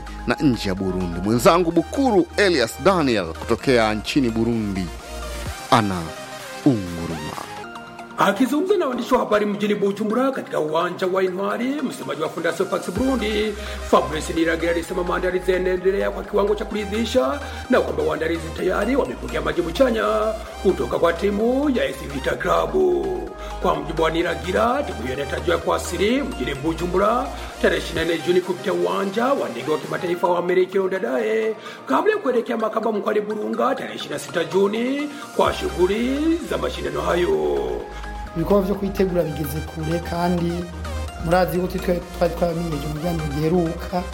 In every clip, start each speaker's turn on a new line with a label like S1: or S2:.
S1: ndani na nje ya Burundi. Mwenzangu Bukuru Elias Daniel kutokea nchini Burundi ana unguruma.
S2: Akizungumza na waandishi wa habari mjini Bujumbura katika uwanja wa Intwari, msemaji wa Fondation Pax Burundi Fabrice Niragira alisema maandalizi yanaendelea kwa kiwango cha kuridhisha na kwamba waandalizi tayari wamepokea majibu chanya kutoka kwa timu ya AS Vita Club. Kwa mjibu wa Niragira, timu hiyo inatarajiwa kuwasili mjini Bujumbura tarehe 24 Juni kupitia uwanja wa ndege wa kimataifa wa Amerika Dadae kabla ya kuelekea Makamba mkoani Burunga tarehe 26 Juni kwa shughuli za mashindano hayo.
S3: ibikorwa vyo kwitegura bigeze kure kandi murazi yuko twe twari twamenyeje umugambi giheruka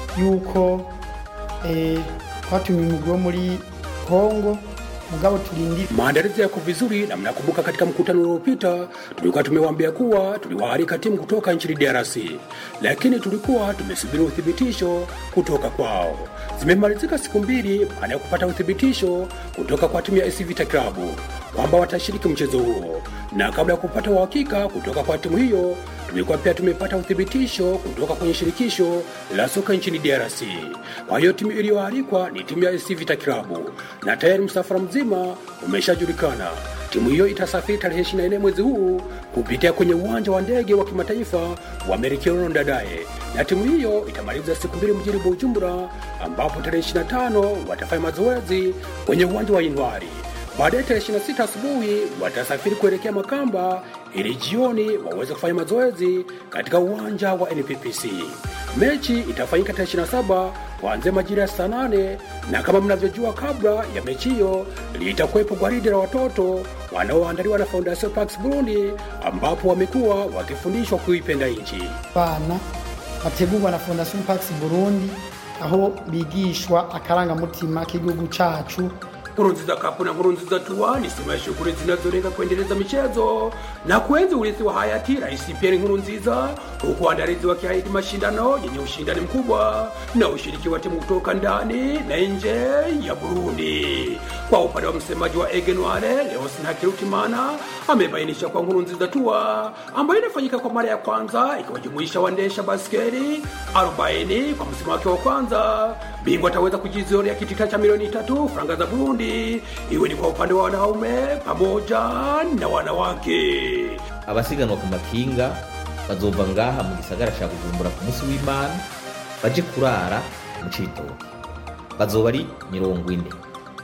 S3: yuko eh, twatumiye umugwi wo muri Kongo mugabo turindi
S2: Maandalizi yako vizuri, na mnakumbuka katika mkutano uliopita tulikuwa tumewaambia kuwa tuliwaalika timu kutoka nchini DRC, lakini tulikuwa tumesubiri uthibitisho kutoka kwao. Zimemalizika siku mbili baada ya kupata uthibitisho kutoka kwa timu ya AS Vita Club kwamba watashiriki mchezo huo, na kabla ya kupata uhakika kutoka kwa timu hiyo tulikuwa pia tumepata uthibitisho kutoka kwenye shirikisho la soka nchini DRC. Kwa hiyo timu iliyoalikwa ni timu ya AS Vita Club na tayari msafara mzima umeshajulikana. Timu hiyo itasafiri tarehe 24 mwezi huu kupitia kwenye uwanja wa ndege wa kimataifa wa Merikiono Ndadaye, na timu hiyo itamaliza siku mbili mjini Bujumbura, ambapo tarehe 25 watafanya mazoezi kwenye uwanja wa Intwari. Baadaye tarehe 26 asubuhi watasafiri kuelekea Makamba ili jioni waweze kufanya mazoezi katika uwanja wa NPPC. Mechi itafanyika tarehe 27 kuanzia majira ya saa 8 na kama mnavyojua, kabla ya mechi hiyo litakuwepo gwaridi la watoto wanaoandaliwa na Fondation Pax Burundi, ambapo wamekuwa wakifundishwa kuipenda nchi.
S3: bana bategurwa na Fondation Pax Burundi aho bigishwa akarangamutima k'igihugu cacu
S2: Nkurunziza Cup na Nkurunziza Tour ni sehemu ya shughuli zinazolenga kuendeleza michezo na kuenzi urithi wa hayati Rais Pierre Nkurunziza, huku waandalizi wakiahidi mashindano yenye ushindani mkubwa na ushiriki wa timu kutoka ndani na nje ya Burundi. Kwa upande wa msemaji wa Egenware Leosin Hakirutimana amebainisha kwa Nkurunziza Tour ambayo inafanyika kwa mara ya kwanza ikiwajumuisha waendesha baskeli 40 kwa msimu wake wa kwanza, bingwa ataweza kujizolea kitita cha milioni tatu franga za Burundi, iwe ni kwa upande wa wanaume pamoja na wanawake.
S4: abasiganwa ku makinga bazova ngaha mu gisagara ca bujumbura ku munsi w'imana baje kurara mu cibitoke bazoba ari mirongo ine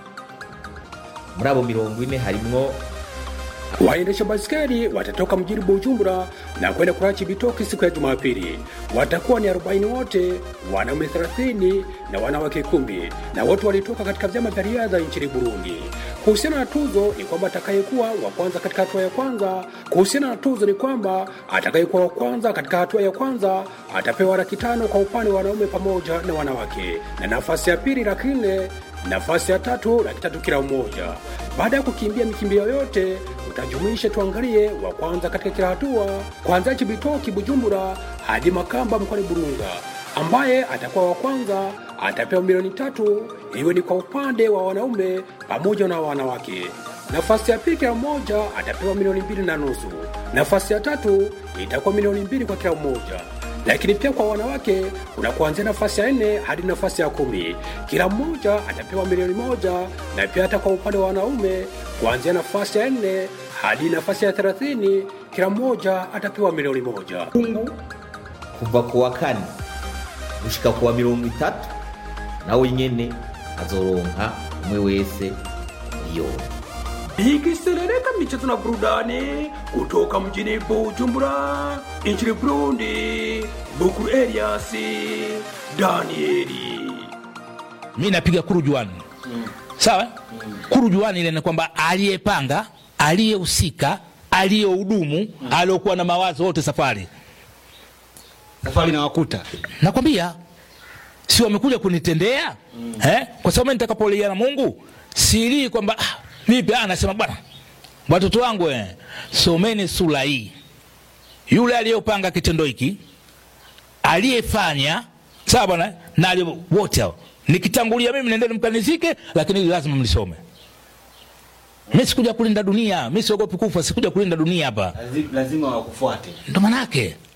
S4: muri abo mirongo ine harimwo
S2: Waendesha baskeli watatoka mjini Bujumbura na kwenda kulala Cibitoke siku ya Jumapili. Watakuwa ni 40 wote, wanaume 30 na wanawake kumi, na wote walitoka katika vyama vya riadha nchini Burundi. Kuhusiana na tuzo ni kwamba atakayekuwa wa kwanza katika hatua ya kwanza, kuhusiana na tuzo ni kwamba atakayekuwa wa kwanza katika hatua ya kwanza atapewa laki tano kwa upande wa wanaume pamoja na wanawake, na nafasi ya pili laki nne nafasi ya tatu laki tatu kila mmoja. Baada ya kukimbia mikimbio yote, utajumuisha tuangalie wa kwanza katika kila hatua, kuanzia Cibitoke Bujumbura hadi Makamba mkoani Burunga. Ambaye atakuwa wa kwanza atapewa milioni tatu, iwe ni kwa upande wa wanaume pamoja na wanawake. Nafasi ya pili kila mmoja atapewa milioni mbili na nusu. Nafasi ya tatu itakuwa milioni mbili kwa kila mmoja lakini pia kwa wanawake kuna kuanzia nafasi ya nne hadi nafasi ya kumi. Kila mmoja atapewa milioni moja, na pia hata kwa upande wa wanaume kuanzia nafasi ya nne hadi nafasi ya thelathini, kila mmoja atapewa milioni moja.
S4: kungu kuva ku wa kane gushika ku wa mirongo itatu nawe nyene azoronka umwe wese miliyoni
S2: Ikiserereka michezo na burudani kutoka mjini Bujumbura nchini Burundi, Bukuru Elias Danieli.
S5: mi napiga kurujuani sawa kurujuani ile ni kwamba aliyepanga aliyehusika aliyehudumu aliokuwa na mawazo wote safari
S6: safari na wakuta
S5: nakwambia si wamekuja kunitendea eh? kwa sababu mimi nitakapolia na mungu silii kwamba ah, vipi ah, nasema bwana watoto wangu eh, someni sura hii yule aliyopanga kitendo hiki aliyefanya sawa bwana na aliye- wote hao nikitangulia mimi nendeni mkanizike lakini hili lazima mlisome mi sikuja kulinda dunia mi siogopi kufa sikuja kulinda dunia hapa
S6: lazima wakufuate
S5: ndo manake